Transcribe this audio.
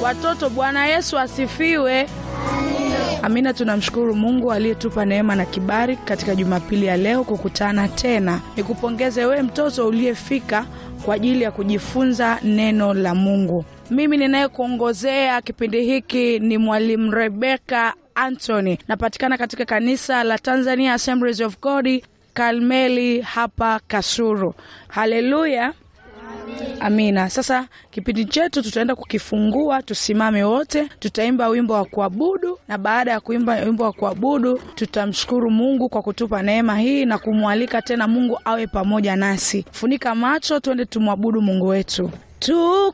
Watoto, Bwana Yesu asifiwe. Amina. Tunamshukuru Mungu aliyetupa neema na kibali katika Jumapili ya leo kukutana tena. Nikupongeze wewe mtoto uliyefika kwa ajili ya kujifunza neno la Mungu. Mimi ninayekuongozea kipindi hiki ni Mwalimu Rebeka Anthony, napatikana katika kanisa la Tanzania Assemblies of God Karmeli hapa Kasuru. Haleluya. Amina. Sasa kipindi chetu tutaenda kukifungua, tusimame wote, tutaimba wimbo wa kuabudu, na baada ya kuimba wimbo wa kuabudu tutamshukuru Mungu kwa kutupa neema hii na kumwalika tena Mungu awe pamoja nasi. Funika macho, twende tumwabudu Mungu wetu. Tuko